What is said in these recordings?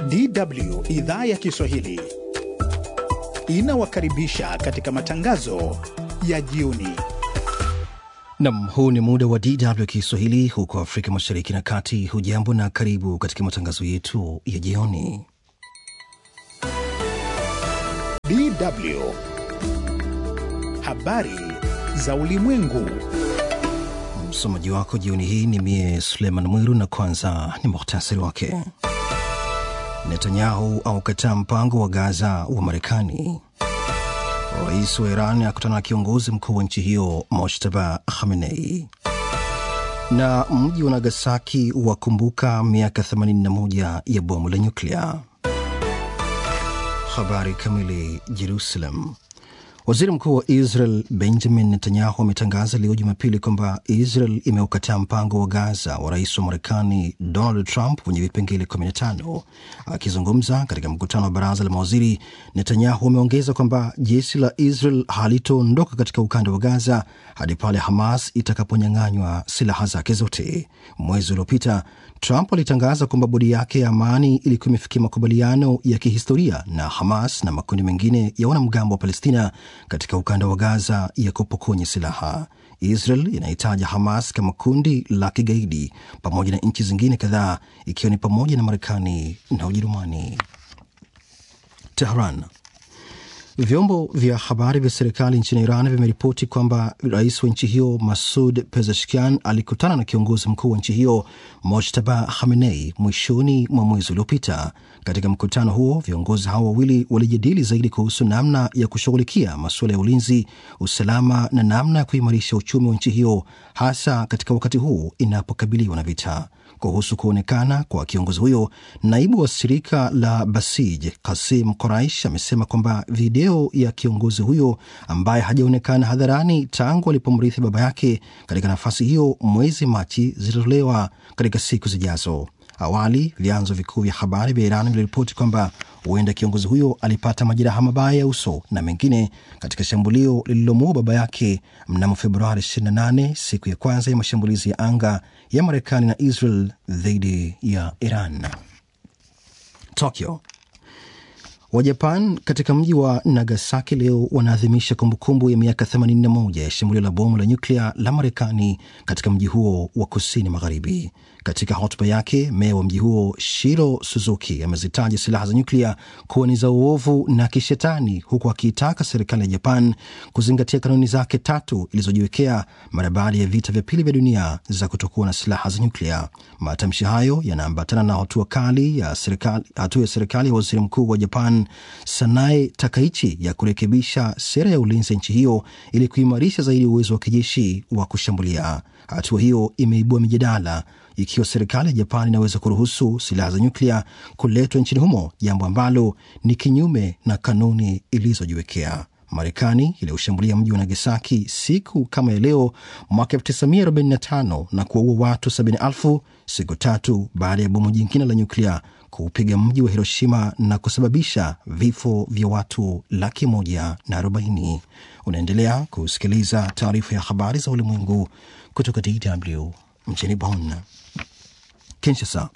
DW idhaa ya Kiswahili inawakaribisha katika matangazo ya jioni. Nam, huu ni muda wa DW Kiswahili huko Afrika Mashariki na Kati. Hujambo na karibu katika matangazo yetu ya jioni. DW habari za ulimwengu. Msomaji wako jioni hii ni mie Suleiman Mwiru, na kwanza ni muhtasari wake. Netanyahu aukataa mpango wa Gaza wa Marekani. Rais wa Iran akutana na kiongozi mkuu wa nchi hiyo Mojtaba Khamenei. Na mji wa Nagasaki wakumbuka miaka 81 ya bomu la nyuklia. Habari kamili. Jerusalem. Waziri mkuu wa Israel Benjamin Netanyahu ametangaza leo Jumapili kwamba Israel imeukataa mpango wa Gaza wa rais wa Marekani Donald Trump wenye vipengele 15. Akizungumza katika mkutano wa baraza la mawaziri, Netanyahu ameongeza kwamba jeshi la Israel halitoondoka katika ukanda wa Gaza hadi pale Hamas itakaponyang'anywa silaha zake zote. Mwezi uliopita Trump alitangaza kwamba bodi yake ya amani ilikuwa imefikia makubaliano ya kihistoria na Hamas na makundi mengine ya wanamgambo wa Palestina katika ukanda wa Gaza ya kupokonya silaha. Israel inahitaja Hamas kama kundi la kigaidi pamoja na nchi zingine kadhaa ikiwa ni pamoja na Marekani na Ujerumani. Tehran. Vyombo vya habari vya serikali nchini Iran vimeripoti kwamba rais wa nchi hiyo Masud Pezeshkian alikutana na kiongozi mkuu wa nchi hiyo Mojtaba Khamenei mwishoni mwa mwezi uliopita. Katika mkutano huo, viongozi hao wawili walijadili zaidi kuhusu namna ya kushughulikia masuala ya ulinzi, usalama na namna ya kuimarisha uchumi wa nchi hiyo, hasa katika wakati huu inapokabiliwa na vita. Kuhusu kuonekana kwa kiongozi huyo, naibu wa shirika la Basij Kasim Koraish amesema kwamba video ya kiongozi huyo ambaye hajaonekana hadharani tangu alipomrithi baba yake katika nafasi hiyo mwezi Machi zitatolewa katika siku zijazo. Awali vyanzo vikuu vya habari vya Iran viliripoti kwamba huenda kiongozi huyo alipata majeraha mabaya ya uso na mengine katika shambulio lililomuua baba yake mnamo Februari 28, siku ya kwanza ya mashambulizi ya anga ya Marekani na Israel dhidi ya Iran. Tokyo. Wajapan katika mji wa Nagasaki leo wanaadhimisha kumbukumbu ya miaka 81 ya shambulio la bomu la nyuklia la Marekani katika mji huo wa kusini magharibi. Katika hotuba yake, meya wa mji huo Shiro Suzuki amezitaja silaha za nyuklia kuwa ni za uovu na kishetani, huku akiitaka serikali ya Japan kuzingatia kanuni zake tatu ilizojiwekea mara baada ya vita vya pili vya dunia za kutokuwa na silaha za nyuklia. Matamshi hayo yanaambatana na hatua kali ya serikali, hatua ya serikali ya waziri mkuu wa Japan Sanae Takaichi ya kurekebisha sera ya ulinzi ya nchi hiyo ili kuimarisha zaidi uwezo wa kijeshi wa kushambulia. Hatua hiyo imeibua mijadala ikiwa serikali ya Japan inaweza kuruhusu silaha za nyuklia kuletwa nchini humo, jambo ambalo ni kinyume na kanuni ilizojiwekea. Marekani ilioshambulia mji wa Nagasaki siku kama ya leo mwaka 1945 na kuwaua watu 70,000 siku tatu baada ya bomu jingine la nyuklia kuupiga mji wa Hiroshima na kusababisha vifo vya watu laki moja na arobaini. Unaendelea kusikiliza taarifa ya habari za ulimwengu kutoka DW mjini Bonn. Kinshasa.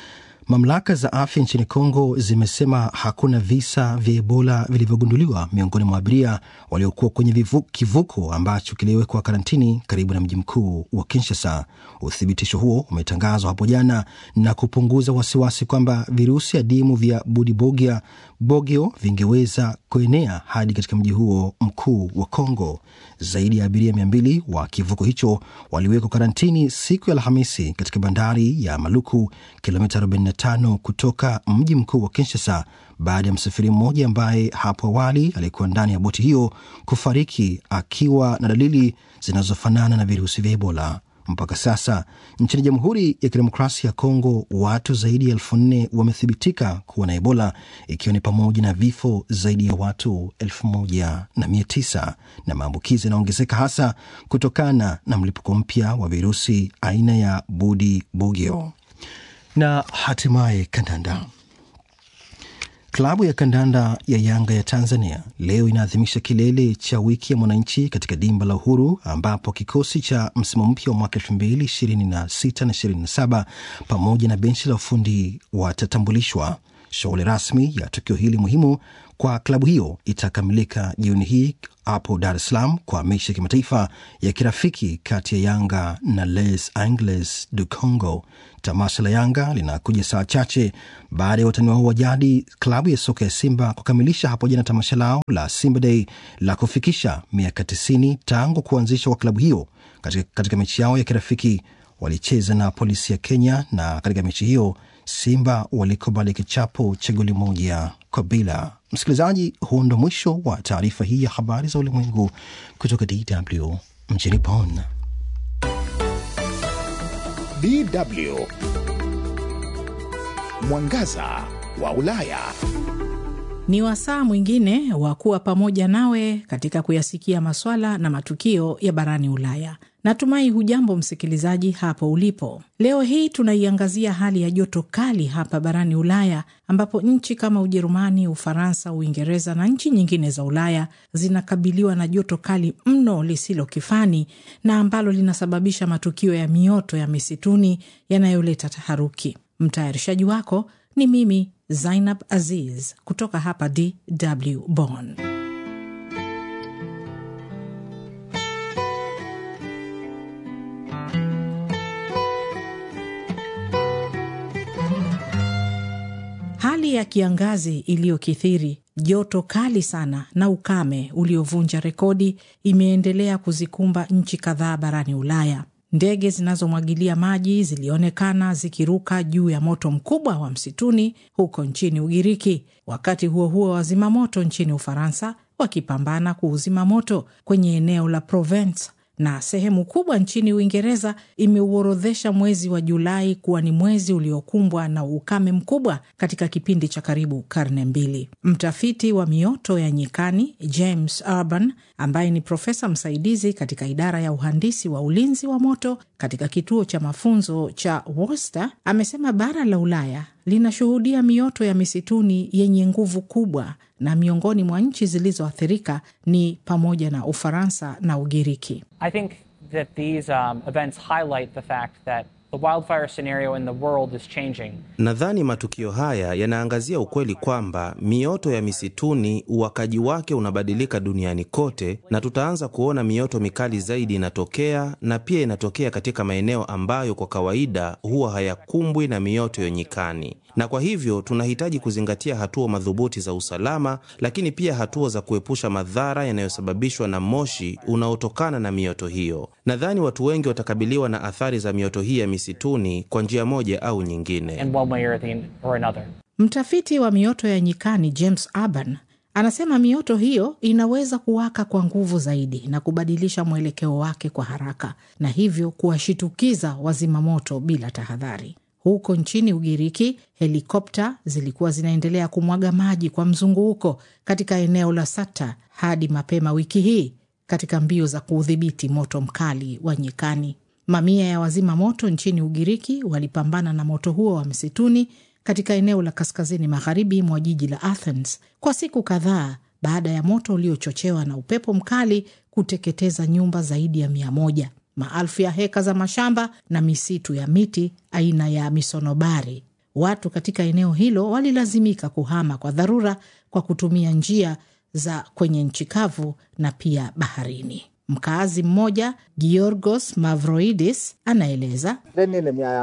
Mamlaka za afya nchini Kongo zimesema hakuna visa vya Ebola vilivyogunduliwa miongoni mwa abiria waliokuwa kwenye vivu, kivuko ambacho kiliwekwa karantini karibu na mji mkuu wa Kinshasa. Uthibitisho huo umetangazwa hapo jana na kupunguza wasiwasi kwamba virusi adimu vya Budibogia bogio vingeweza kuenea hadi katika mji huo mkuu wa Kongo. Zaidi ya abiria mia mbili wa kivuko hicho waliwekwa karantini siku ya Alhamisi katika bandari ya Maluku, kilomita 45 kutoka mji mkuu wa Kinshasa, baada ya msafiri mmoja ambaye hapo awali alikuwa ndani ya boti hiyo kufariki akiwa na dalili zinazofanana na virusi vya Ebola. Mpaka sasa nchini Jamhuri ya Kidemokrasia ya Kongo watu zaidi ya elfu nne wamethibitika kuwa na Ebola, ikiwa ni pamoja na vifo zaidi ya watu elfu moja na mia tisa na maambukizi yanaongezeka hasa kutokana na mlipuko mpya wa virusi aina ya Budi Bugio. Na hatimaye kandanda. Klabu ya kandanda ya Yanga ya Tanzania leo inaadhimisha kilele cha wiki ya mwananchi katika dimba la Uhuru, ambapo kikosi cha msimu mpya wa mwaka elfu mbili ishirini na sita na ishirini na saba pamoja na benchi la ufundi watatambulishwa. Shughuli rasmi ya tukio hili muhimu kwa klabu hiyo itakamilika jioni hii hapo Dar es Salaam kwa mechi ya kimataifa ya kirafiki kati ya Yanga na Les Angles du Congo. Tamasha la Yanga linakuja saa chache baada ya watani wao wa jadi klabu ya soka ya Simba kukamilisha hapo jana tamasha lao la Simba Day la kufikisha miaka 90 tangu kuanzishwa kwa klabu hiyo. Katika, katika mechi yao ya kirafiki walicheza na polisi ya Kenya na katika mechi hiyo Simba walikubali kichapo cha goli moja kwa bila. Msikilizaji, huu ndo mwisho wa taarifa hii ya habari za ulimwengu kutoka DW mjini Bonn. DW Mwangaza wa Ulaya. Ni wasaa mwingine wa kuwa pamoja nawe katika kuyasikia maswala na matukio ya barani Ulaya. Natumai hujambo msikilizaji hapo ulipo. Leo hii tunaiangazia hali ya joto kali hapa barani Ulaya, ambapo nchi kama Ujerumani, Ufaransa, Uingereza na nchi nyingine za Ulaya zinakabiliwa na joto kali mno lisilo kifani na ambalo linasababisha matukio ya mioto ya misituni yanayoleta taharuki. Mtayarishaji wako ni mimi Zainab Aziz kutoka hapa DW Bonn. Hali ya kiangazi iliyokithiri, joto kali sana na ukame uliovunja rekodi imeendelea kuzikumba nchi kadhaa barani Ulaya. Ndege zinazomwagilia maji zilionekana zikiruka juu ya moto mkubwa wa msituni huko nchini Ugiriki. Wakati huo huo, wazima moto nchini Ufaransa wakipambana kuuzima moto kwenye eneo la Provence na sehemu kubwa nchini Uingereza imeuorodhesha mwezi wa Julai kuwa ni mwezi uliokumbwa na ukame mkubwa katika kipindi cha karibu karne mbili. Mtafiti wa mioto ya nyikani James Urban, ambaye ni profesa msaidizi katika idara ya uhandisi wa ulinzi wa moto katika kituo cha mafunzo cha Worcester, amesema bara la Ulaya linashuhudia mioto ya misituni yenye nguvu kubwa na miongoni mwa nchi zilizoathirika ni pamoja na Ufaransa na Ugiriki. I think that these um, events highlight the fact that the wildfire scenario in the world is changing. Nadhani matukio haya yanaangazia ukweli kwamba mioto ya misituni uwakaji wake unabadilika duniani kote, na tutaanza kuona mioto mikali zaidi inatokea, na pia inatokea katika maeneo ambayo kwa kawaida huwa hayakumbwi na mioto ya nyikani na kwa hivyo tunahitaji kuzingatia hatua madhubuti za usalama, lakini pia hatua za kuepusha madhara yanayosababishwa na moshi unaotokana na mioto hiyo. Nadhani watu wengi watakabiliwa na athari za mioto hii ya misituni kwa njia moja au nyingine. in one way or, the, or another. Mtafiti wa mioto ya nyikani James Urban anasema mioto hiyo inaweza kuwaka kwa nguvu zaidi na kubadilisha mwelekeo wake kwa haraka, na hivyo kuwashitukiza wazima moto bila tahadhari. Huko nchini Ugiriki, helikopta zilikuwa zinaendelea kumwaga maji kwa mzunguko katika eneo la Sata hadi mapema wiki hii katika mbio za kuudhibiti moto mkali wa nyikani. Mamia ya wazima moto nchini Ugiriki walipambana na moto huo wa msituni katika eneo la kaskazini magharibi mwa jiji la Athens kwa siku kadhaa baada ya moto uliochochewa na upepo mkali kuteketeza nyumba zaidi ya mia moja maelfu ya heka za mashamba na misitu ya miti aina ya misonobari. Watu katika eneo hilo walilazimika kuhama kwa dharura kwa kutumia njia za kwenye nchi kavu na pia baharini. Mkaazi mmoja Giorgos Mavroidis anaeleza Δεν είναι μια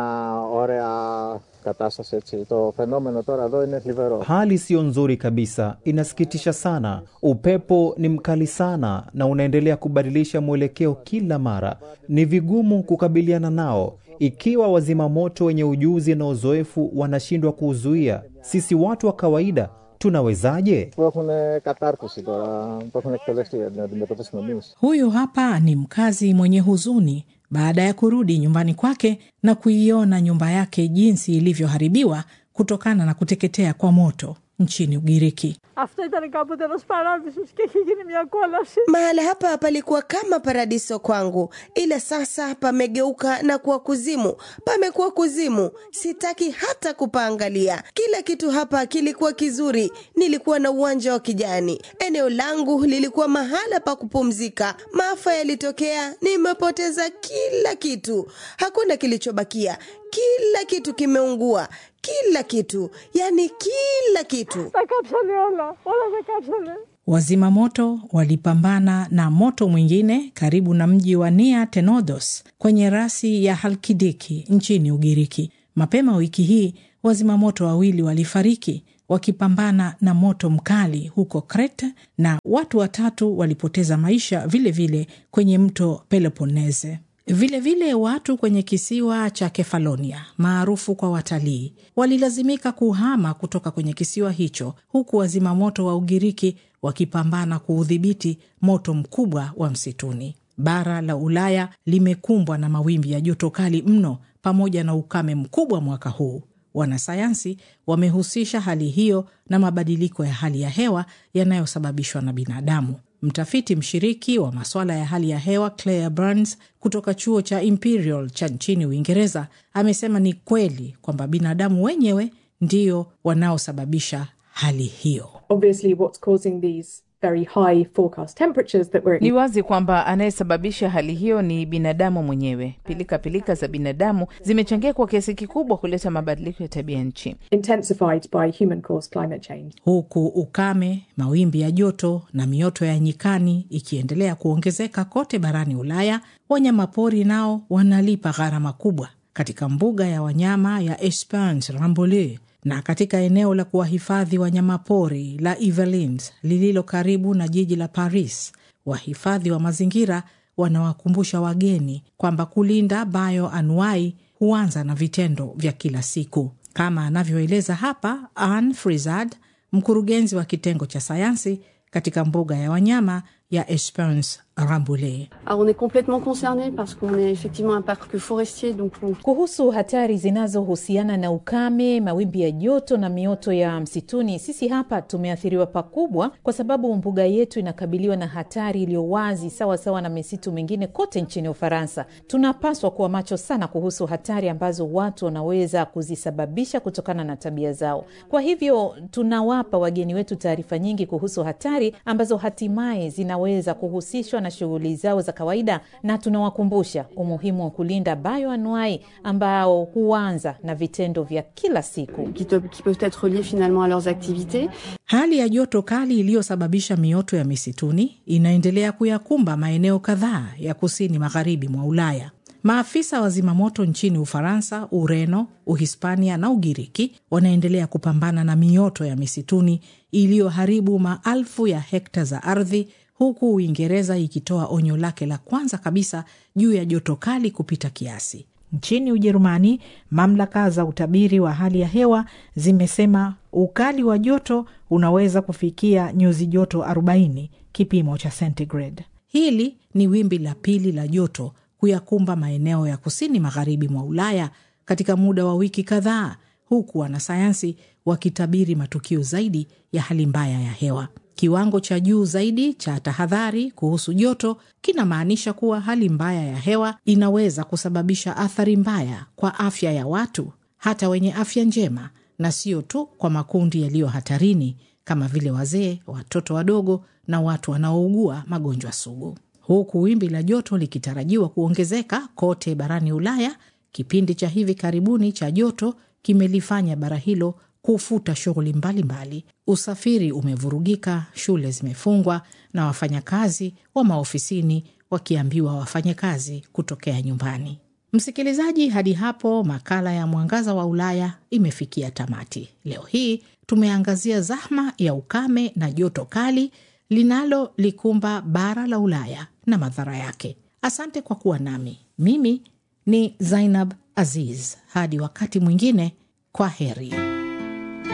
ωραία κατάσταση έτσι. Το φαινόμενο τώρα εδώ είναι θλιβερό. Hali siyo nzuri kabisa, inasikitisha sana. Upepo ni mkali sana na unaendelea kubadilisha mwelekeo kila mara. Ni vigumu kukabiliana nao ikiwa wazima moto wenye ujuzi na uzoefu wanashindwa kuuzuia. Sisi watu wa kawaida tunawezaje? Που έχουν κατάρτιση τώρα, που έχουν εκπαιδευτεί για την αντιμετώπιση των εμείς. Huyu hapa ni mkazi mwenye huzuni baada ya kurudi nyumbani kwake na kuiona nyumba yake jinsi ilivyoharibiwa kutokana na kuteketea kwa moto nchini Ugiriki. Αυτό ήταν κάποτε ένας παράδεισος και έχει γίνει μια κόλαση. Mahala hapa palikuwa kama paradiso kwangu, ila sasa pamegeuka na kuwa kuzimu. Pamekuwa kuzimu, sitaki hata kupaangalia. Kila kitu hapa kilikuwa kizuri, nilikuwa na uwanja wa kijani, eneo langu lilikuwa mahala pa kupumzika. Maafa yalitokea, nimepoteza kila kitu, hakuna kilichobakia. Kila kitu kimeungua, kila kitu, yani kila kitu. Zakapshali ola, ola zakapshali. Wazima moto walipambana na moto mwingine karibu na mji wa Nia Tenodos kwenye rasi ya Halkidiki nchini Ugiriki. Mapema wiki hii wazima moto wawili walifariki wakipambana na moto mkali huko Crete na watu watatu walipoteza maisha vilevile vile kwenye mto Peloponnese. Vilevile vile watu kwenye kisiwa cha Kefalonia maarufu kwa watalii walilazimika kuhama kutoka kwenye kisiwa hicho, huku wazimamoto wa Ugiriki wakipambana kuudhibiti moto mkubwa wa msituni. Bara la Ulaya limekumbwa na mawimbi ya joto kali mno pamoja na ukame mkubwa mwaka huu. Wanasayansi wamehusisha hali hiyo na mabadiliko ya hali ya hewa yanayosababishwa na binadamu. Mtafiti mshiriki wa masuala ya hali ya hewa Claire Burns kutoka chuo cha Imperial cha nchini Uingereza amesema ni kweli kwamba binadamu wenyewe ndio wanaosababisha hali hiyo. Obviously, what's causing these very high forecast temperatures that we're Ni wazi kwamba anayesababisha hali hiyo ni binadamu mwenyewe. Pilika pilika za binadamu zimechangia kwa kiasi kikubwa kuleta mabadiliko ya tabia nchi. intensified by human caused climate change. huku ukame, mawimbi ya joto na mioto ya nyikani ikiendelea kuongezeka kote barani Ulaya, wanyamapori nao wanalipa gharama kubwa. Katika mbuga ya wanyama ya Esperance Rambouillet na katika eneo la kuwahifadhi wanyamapori la Yvelines lililo karibu na jiji la Paris, wahifadhi wa mazingira wanawakumbusha wageni kwamba kulinda bioanuai huanza na vitendo vya kila siku, kama anavyoeleza hapa Anne Frizard, mkurugenzi wa kitengo cha sayansi katika mbuga ya wanyama ya Esperance Rambouillet. Alors on est complètement concerné parce qu'on est effectivement un parc forestier donc on... Kuhusu hatari zinazohusiana na ukame, mawimbi ya joto na mioto ya msituni, sisi hapa tumeathiriwa pakubwa, kwa sababu mbuga yetu inakabiliwa na hatari iliyo wazi, sawa sawa na misitu mingine kote nchini Ufaransa. Tunapaswa kuwa macho sana kuhusu hatari ambazo watu wanaweza kuzisababisha kutokana na tabia zao. Kwa hivyo tunawapa wageni wetu taarifa nyingi kuhusu hatari ambazo hatimaye zinaweza kuhusishwa na shughuli zao za kawaida, na tunawakumbusha umuhimu wa kulinda bioanuai ambao huanza na vitendo vya kila siku. qui, te- qui peuvent être liés finalement à leurs activités. Hali ya joto kali iliyosababisha mioto ya misituni inaendelea kuyakumba maeneo kadhaa ya kusini magharibi mwa Ulaya. Maafisa wa zimamoto nchini Ufaransa, Ureno, Uhispania na Ugiriki wanaendelea kupambana na mioto ya misituni iliyoharibu maelfu ya hekta za ardhi, huku Uingereza ikitoa onyo lake la kwanza kabisa juu ya joto kali kupita kiasi. Nchini Ujerumani, mamlaka za utabiri wa hali ya hewa zimesema ukali wa joto unaweza kufikia nyuzi joto 40 kipimo cha centigrade. Hili ni wimbi la pili la joto kuyakumba maeneo ya kusini magharibi mwa Ulaya katika muda wa wiki kadhaa, huku wanasayansi wakitabiri matukio zaidi ya hali mbaya ya hewa. Kiwango cha juu zaidi cha tahadhari kuhusu joto kinamaanisha kuwa hali mbaya ya hewa inaweza kusababisha athari mbaya kwa afya ya watu, hata wenye afya njema, na sio tu kwa makundi yaliyo hatarini kama vile wazee, watoto wadogo na watu wanaougua magonjwa sugu. Huku wimbi la joto likitarajiwa kuongezeka kote barani Ulaya, kipindi cha hivi karibuni cha joto kimelifanya bara hilo kufuta shughuli mbalimbali. Usafiri umevurugika, shule zimefungwa na wafanyakazi wa maofisini wakiambiwa wafanye kazi kutokea nyumbani. Msikilizaji, hadi hapo makala ya Mwangaza wa Ulaya imefikia tamati. Leo hii tumeangazia zahma ya ukame na joto kali linalolikumba bara la Ulaya na madhara yake. Asante kwa kuwa nami. Mimi ni Zainab Aziz. Hadi wakati mwingine, kwa heri.